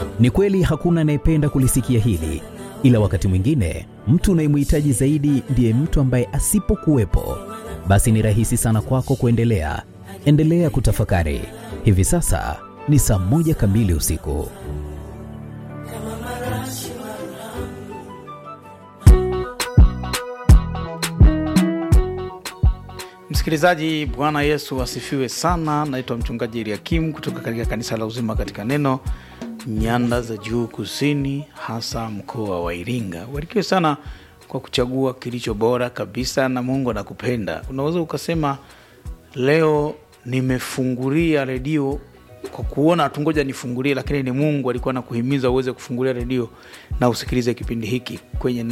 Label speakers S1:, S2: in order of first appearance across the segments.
S1: Ni kweli hakuna anayependa kulisikia hili, ila wakati mwingine mtu unayemhitaji zaidi ndiye mtu ambaye asipokuwepo, basi ni rahisi sana kwako kuendelea. Endelea kutafakari. Hivi sasa ni saa moja kamili usiku.
S2: Msikilizaji, Bwana Yesu asifiwe sana. Naitwa mchungaji Eliakim kutoka katika kanisa la Uzima katika Neno, nyanda za juu kusini, hasa mkoa wa Iringa. Ubarikiwe sana kwa kuchagua kilicho bora kabisa, na Mungu anakupenda. Unaweza ukasema leo nimefungulia redio kwa kuona tungoja nifungulie, lakini ni Mungu alikuwa anakuhimiza uweze kufungulia redio na usikilize kipindi hiki kwenye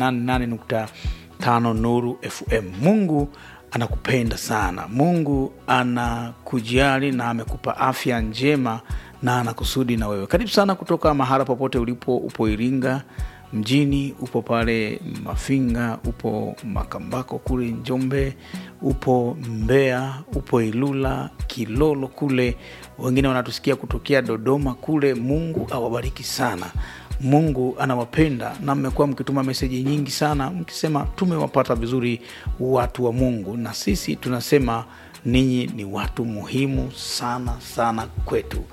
S2: 88.5 Nuru FM. Mungu anakupenda sana. Mungu anakujali na amekupa afya njema na anakusudi na wewe. Karibu sana kutoka mahala popote ulipo. Upo Iringa mjini, upo pale Mafinga, upo Makambako kule Njombe, upo Mbeya, upo Ilula, Kilolo kule, wengine wanatusikia kutokea Dodoma kule. Mungu awabariki sana. Mungu anawapenda na mmekuwa mkituma meseji nyingi sana mkisema tumewapata vizuri watu wa Mungu, na sisi tunasema ninyi ni watu muhimu sana sana kwetu.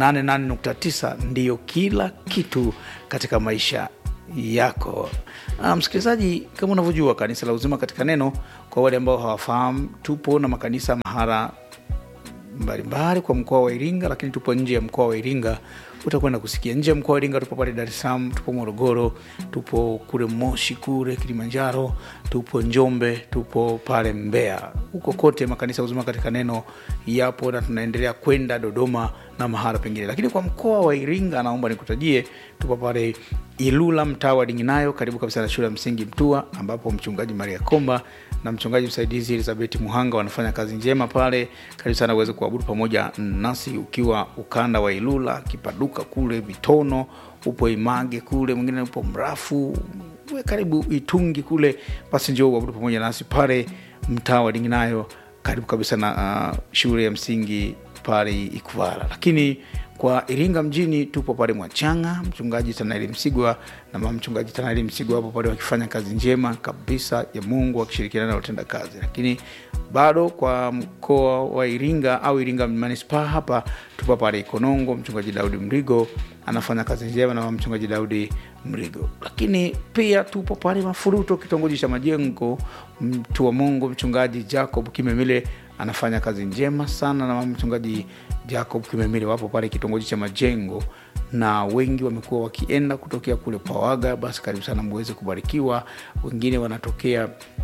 S2: 88.9 ndiyo kila kitu katika maisha yako. Ah, msikilizaji, kama unavyojua kanisa la Uzima katika Neno, kwa wale ambao hawafahamu, tupo na makanisa mahara mbalimbali kwa mkoa wa Iringa, lakini tupo nje ya mkoa wa Iringa. Utakwenda kusikia nje ya mkoa wa Iringa, tupo pale Dar es Salaam, tupo Morogoro, tupo kule Moshi kule Kilimanjaro, tupo Njombe, tupo pale Mbeya. Huko kote makanisa ya Uzima katika Neno yapo na tunaendelea kwenda Dodoma na mahala pengine, lakini kwa mkoa wa Iringa naomba nikutajie, tupo pale Ilula, mtaa wa Dinginayo, karibu kabisa na shule ya msingi Mtua, ambapo mchungaji Maria Komba na mchungaji msaidizi Elizabeth Muhanga wanafanya kazi njema pale. Karibu sana uweze kuabudu pamoja nasi ukiwa ukanda wa Ilula, Kipaduka kule Vitono, upo Image kule, mwingine upo Mrafu, we karibu Itungi kule, basi njoo uabudu pamoja nasi pale mtaa wa Dinginayo, karibu kabisa na uh, shule ya msingi pale Ikwala. Lakini kwa Iringa mjini tupo pale Mwachanga, mchungaji Tanaeli Msigwa na mama mchungaji Tanaeli Msigwa hapo pale wakifanya kazi njema kabisa ya Mungu wakishirikiana na watenda kazi. Lakini bado kwa mkoa wa Iringa au Iringa manispaa hapa tupo pale Ikonongo, mchungaji Daudi Mrigo anafanya kazi njema na mama mchungaji Daudi Mrigo. Lakini pia tupo pale Mafuruto, kitongoji cha Majengo, mtu wa Mungu mchungaji Jacob Kimemile anafanya kazi njema sana na mama mchungaji Jacob Kimemile wapo pale kitongoji cha Majengo, na wengi wamekuwa wakienda kutokea kule Pawaga. Basi karibu sana muweze kubarikiwa. Wengine wanatokea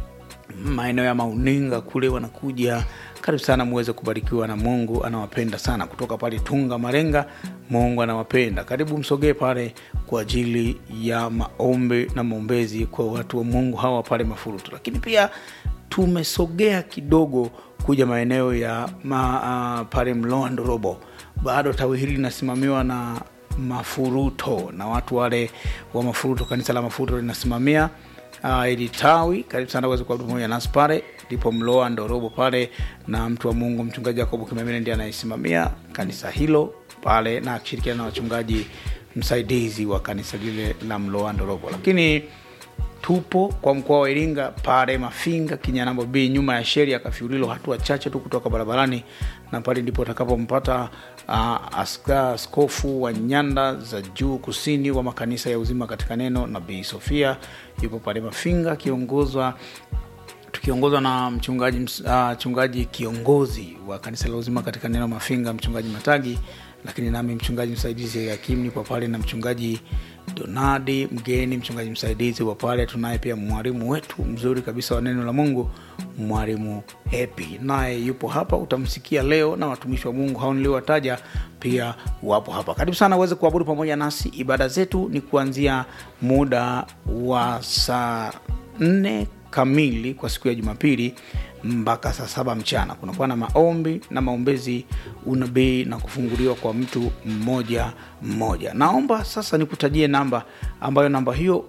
S2: maeneo ya Mauninga kule wanakuja. Karibu sana muweze kubarikiwa na Mungu anawapenda sana. Kutoka pale Tunga Marenga, Mungu anawapenda. Karibu msogee pale kwa ajili ya maombi na maombezi kwa watu wa Mungu hawa pale Mafurutu. Lakini pia tumesogea kidogo kuja maeneo ya ma, uh, pale Mloa Ndorobo. Bado tawi hili linasimamiwa na Mafuruto na watu wale wa Mafuruto, kanisa la Mafuruto linasimamia uh, ili tawi. Karibu sana uweze kuabudu pamoja nasi pale, ndipo Mloa Ndorobo pale, na mtu wa Mungu mchungaji Jacob Kimemile ndiye anayesimamia kanisa hilo pale, na akishirikiana na wachungaji msaidizi wa kanisa lile la Mloa Ndorobo. Lakini tupo kwa mkoa wa Iringa pale Mafinga Kinyanambo B, nyuma ya sheri ya Kafiulilo, hatua chache tu kutoka barabarani, na pale ndipo utakapompata uh, aska askofu wa nyanda za juu kusini wa makanisa ya Uzima katika Neno, Nabii Sofia yupo pale Mafinga akiongozwa tukiongozwa na mchungaji, uh, mchungaji kiongozi wa kanisa la Uzima katika Neno Mafinga, mchungaji Matagi, lakini nami mchungaji msaidizi Yakim nipo pale na mchungaji Donadi mgeni, mchungaji msaidizi wa pale. Tunaye pia mwalimu wetu mzuri kabisa wa neno la Mungu, mwalimu Hepi, naye yupo hapa, utamsikia leo, na watumishi wa Mungu hao niliowataja pia wapo hapa. Karibu sana uweze kuabudu pamoja nasi. Ibada zetu ni kuanzia muda wa saa nne kamili kwa siku ya Jumapili mpaka saa saba mchana. Kunakuwa na maombi na maombezi, unabii na kufunguliwa kwa mtu mmoja mmoja. Naomba sasa nikutajie namba ambayo namba hiyo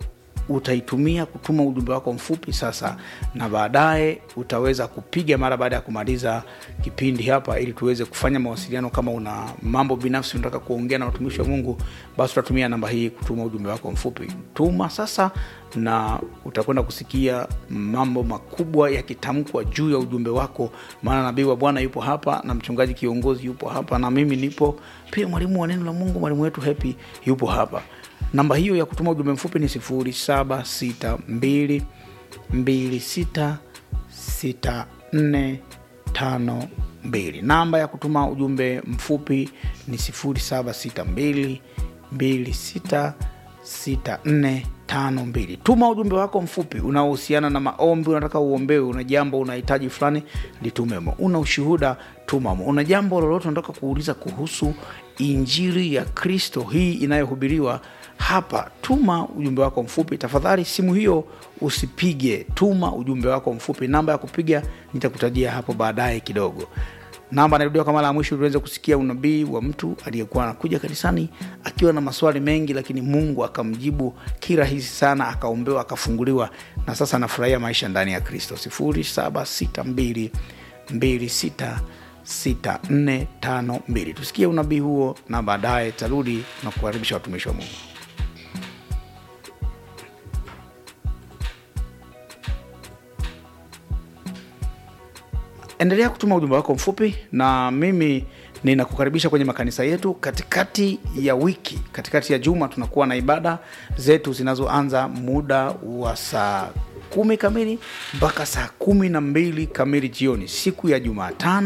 S2: utaitumia kutuma ujumbe wako mfupi sasa na baadaye utaweza kupiga mara baada ya kumaliza kipindi hapa ili tuweze kufanya mawasiliano kama una mambo binafsi unataka kuongea na watumishi wa mungu basi utatumia namba hii kutuma ujumbe wako mfupi tuma sasa na utakwenda kusikia mambo makubwa yakitamkwa juu ya ujumbe wako maana nabii wa bwana yupo hapa na mchungaji kiongozi yupo hapa na mimi nipo pia mwalimu wa neno la mungu mwalimu wetu hepi yupo hapa namba hiyo ya kutuma ujumbe mfupi ni 762 266452 namba ya kutuma ujumbe mfupi ni 762 266452 tuma ujumbe wako mfupi unaohusiana na maombi unataka uombewe una jambo unahitaji fulani litumemo una ushuhuda tumamo una jambo lolote unataka kuuliza kuhusu injili ya kristo hii inayohubiriwa hapa tuma ujumbe wako mfupi tafadhali simu hiyo usipige tuma ujumbe wako mfupi namba ya kupiga nitakutajia hapo baadaye kidogo namba narudiwa kwa mara ya mwisho tuweze kusikia unabii wa mtu aliyekuwa anakuja kanisani akiwa na maswali mengi lakini mungu akamjibu kirahisi sana akaombewa akafunguliwa na sasa anafurahia maisha ndani ya kristo 762 266452 tusikie unabii huo na baadaye tarudi na kukaribisha watumishi wa mungu endelea kutuma ujumbe wako mfupi na mimi ninakukaribisha kwenye makanisa yetu katikati ya wiki katikati ya juma tunakuwa na ibada zetu zinazoanza muda wa saa kumi kamili mpaka saa kumi na mbili kamili jioni siku ya jumatano